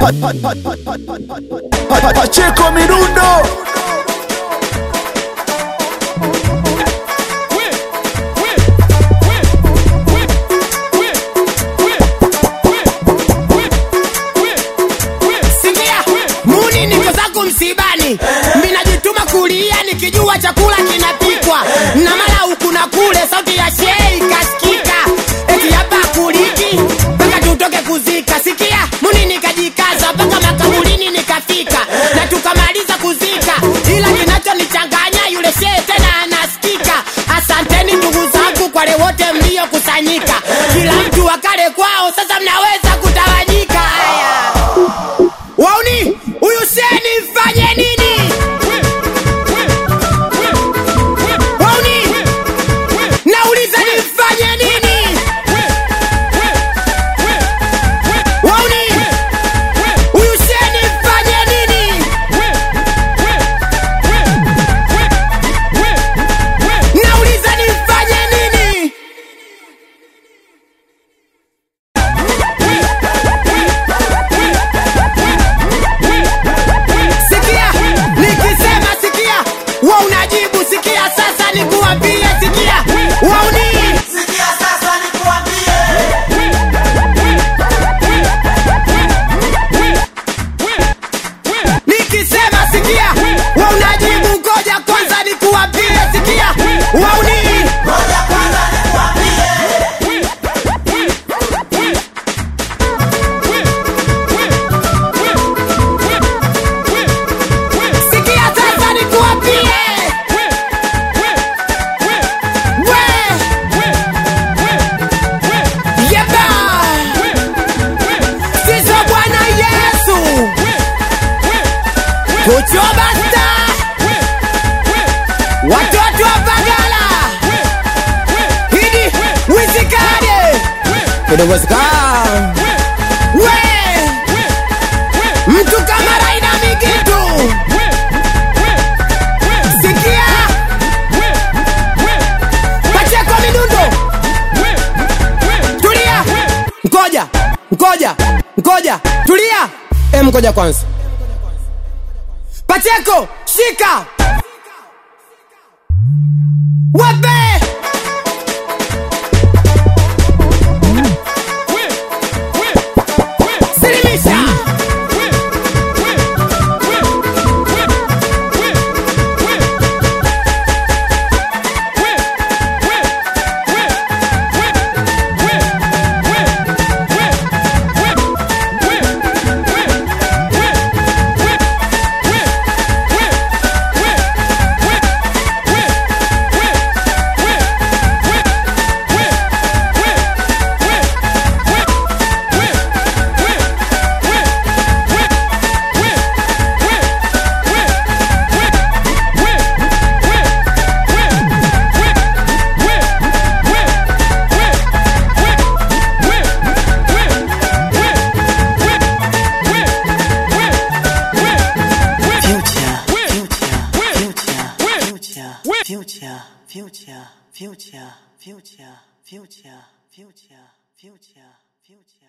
Pacheco Mirundo Sikia, muni niko zangu msibani, minajituma kulia nikijua chakula kinapikwa na mara huku na kule, sauti ya shei kasikika, eti hapa kuliki mpaka tutoke kuzika. Sikia, muni nikajikaza mpaka makaburini nikafika na tukamaliza kuzika, ila kinachonichanganya yule shei tena anasikika. Asanteni ndugu zangu kwa wale wote mliokusanyika, kila mtu wakale kwao, sasa mnaweza kutawanyika. Haya. Wauni, huyu sheni mfanye nini? Wauni, nauliza nimfanye nini? Wauni, huyu sheni mfanye nini? Nauliza nimfanye nini? Sikia, nikisema sikia, wa unajibu sikia, sasa nikuambie sikia, wauni Sikia sasa nikuambie, nikisema sikia, wa unajibu ngoja kwanza nikuambie sikia, wauni ngoja kwanza nikuambie, sikia sasa nikuambie we yeba sizo Bwana Yesu kuchobasta watoto wa Bagala hidi wizikade kudowezekana we mtu kama Raina Migitu sikia Pacheko Midundo tulia ngoja ngoja ngoja tulia em ngoja kwanza Pacheko shika wape silimisha future, future, future, future, future, future, future, future, future.